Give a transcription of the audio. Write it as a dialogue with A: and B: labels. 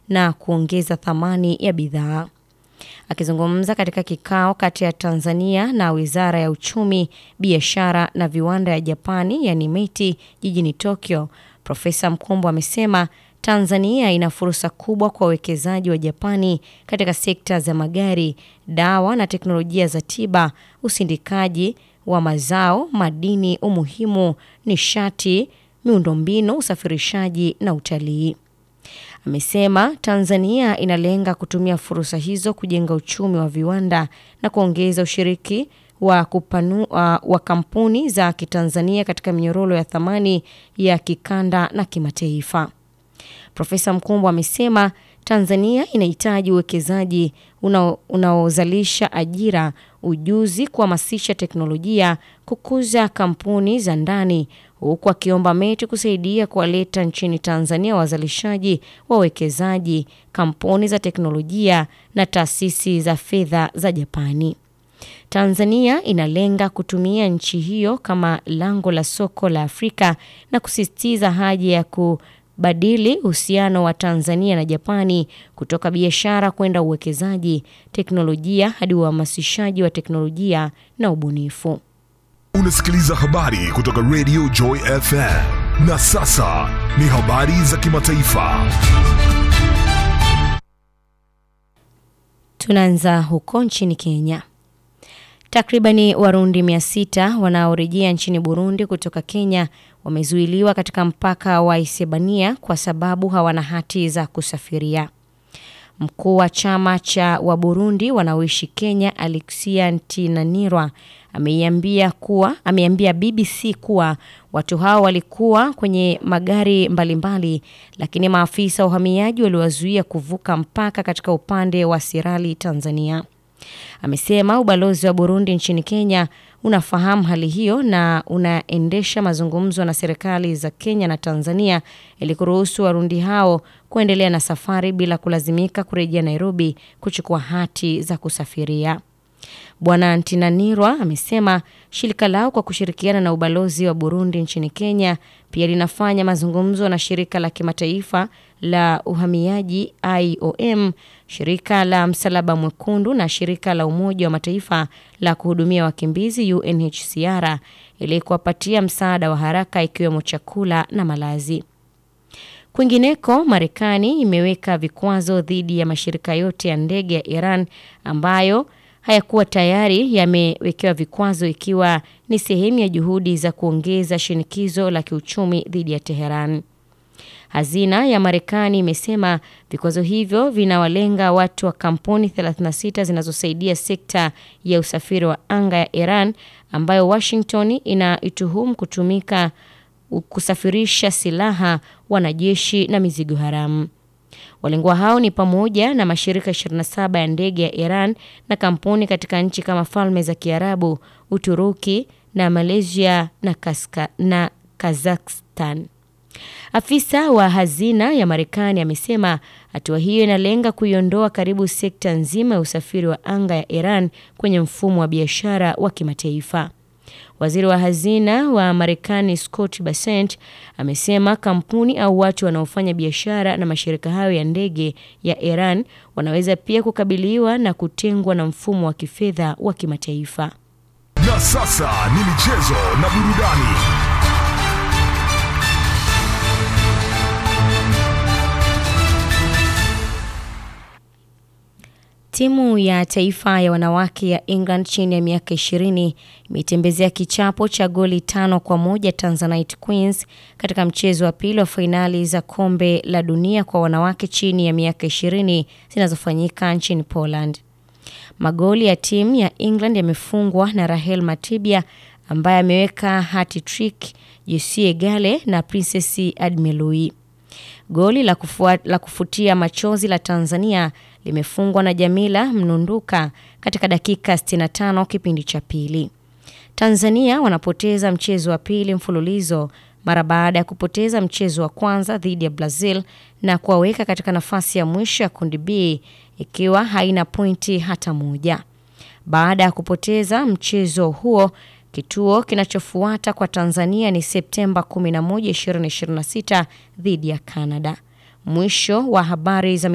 A: na kuongeza thamani ya bidhaa. Akizungumza katika kikao kati ya Tanzania na Wizara ya Uchumi, Biashara na Viwanda ya Japani yani METI jijini Tokyo, Profesa Mkumbo amesema Tanzania ina fursa kubwa kwa wawekezaji wa Japani katika sekta za magari, dawa na teknolojia za tiba, usindikaji wa mazao, madini, umuhimu, nishati, miundombinu, usafirishaji na utalii. Amesema Tanzania inalenga kutumia fursa hizo kujenga uchumi wa viwanda na kuongeza ushiriki wa, kupanu, uh, wa kampuni za Kitanzania katika minyororo ya thamani ya kikanda na kimataifa. Profesa Mkumbo amesema Tanzania inahitaji uwekezaji unaozalisha ajira, ujuzi, kuhamasisha teknolojia, kukuza kampuni za ndani, huku akiomba METI kusaidia kuwaleta nchini Tanzania wazalishaji, wawekezaji, kampuni za teknolojia na taasisi za fedha za Japani. Tanzania inalenga kutumia nchi hiyo kama lango la soko la Afrika na kusisitiza haja ya ku badili uhusiano wa Tanzania na Japani kutoka biashara kwenda uwekezaji, teknolojia hadi uhamasishaji wa teknolojia na ubunifu.
B: Unasikiliza habari kutoka Radio Joy FM. Na sasa ni habari za kimataifa.
A: Tunaanza huko nchini Kenya. Takribani Warundi 600 wanaorejea nchini Burundi kutoka Kenya wamezuiliwa katika mpaka wa Isebania kwa sababu hawana hati za kusafiria. Mkuu wa chama cha Waburundi wanaoishi Kenya, Alexia Ntinanirwa, ameiambia kuwa ameambia BBC kuwa watu hao walikuwa kwenye magari mbalimbali mbali, lakini maafisa wa uhamiaji waliwazuia kuvuka mpaka katika upande wa Sirali, Tanzania. Amesema ubalozi wa Burundi nchini Kenya unafahamu hali hiyo na unaendesha mazungumzo na serikali za Kenya na Tanzania ili kuruhusu Warundi hao kuendelea na safari bila kulazimika kurejea Nairobi kuchukua hati za kusafiria. Bwana Ntinanirwa amesema shirika lao kwa kushirikiana na ubalozi wa Burundi nchini Kenya pia linafanya mazungumzo na shirika la kimataifa la uhamiaji IOM, shirika la Msalaba Mwekundu na shirika la Umoja wa Mataifa la kuhudumia wakimbizi UNHCR ili kuwapatia msaada wa haraka ikiwemo chakula na malazi. Kwingineko, Marekani imeweka vikwazo dhidi ya mashirika yote ya ndege ya Iran ambayo hayakuwa tayari yamewekewa vikwazo ikiwa ni sehemu ya juhudi za kuongeza shinikizo la kiuchumi dhidi ya Teheran. Hazina ya Marekani imesema vikwazo hivyo vinawalenga watu wa kampuni 36 zinazosaidia sekta ya usafiri wa anga ya Iran ambayo Washington inaituhumu kutumika kusafirisha silaha, wanajeshi na mizigo haramu. Walengwa hao ni pamoja na mashirika 27 ya ndege ya Iran na kampuni katika nchi kama Falme za Kiarabu, Uturuki na Malaysia na, Kaska, na Kazakhstan. Afisa wa hazina ya Marekani amesema hatua hiyo inalenga kuiondoa karibu sekta nzima ya usafiri wa anga ya Iran kwenye mfumo wa biashara wa kimataifa. Waziri wa hazina wa Marekani Scott Bessent amesema kampuni au watu wanaofanya biashara na mashirika hayo ya ndege ya Iran wanaweza pia kukabiliwa na kutengwa na mfumo wa kifedha wa kimataifa.
B: Na sasa ni michezo na burudani.
A: Timu ya taifa ya wanawake ya England chini ya miaka ishirini imetembezea kichapo cha goli tano kwa moja Tanzanite Queens katika mchezo wa pili wa fainali za kombe la dunia kwa wanawake chini ya miaka ishirini zinazofanyika nchini Poland. Magoli ya timu ya England yamefungwa na Rahel Matibia ambaye ameweka hat-trick, Jessie Gale na Princess Admelui. Goli la, kufua, la kufutia machozi la Tanzania limefungwa na Jamila Mnunduka katika dakika 65 kipindi cha pili. Tanzania wanapoteza mchezo wa pili mfululizo mara baada ya kupoteza mchezo wa kwanza dhidi ya Brazil na kuwaweka katika nafasi ya mwisho ya kundi B ikiwa haina pointi hata moja. Baada ya kupoteza mchezo huo, kituo kinachofuata kwa Tanzania ni Septemba 11, 2026 dhidi ya Canada. Mwisho wa habari za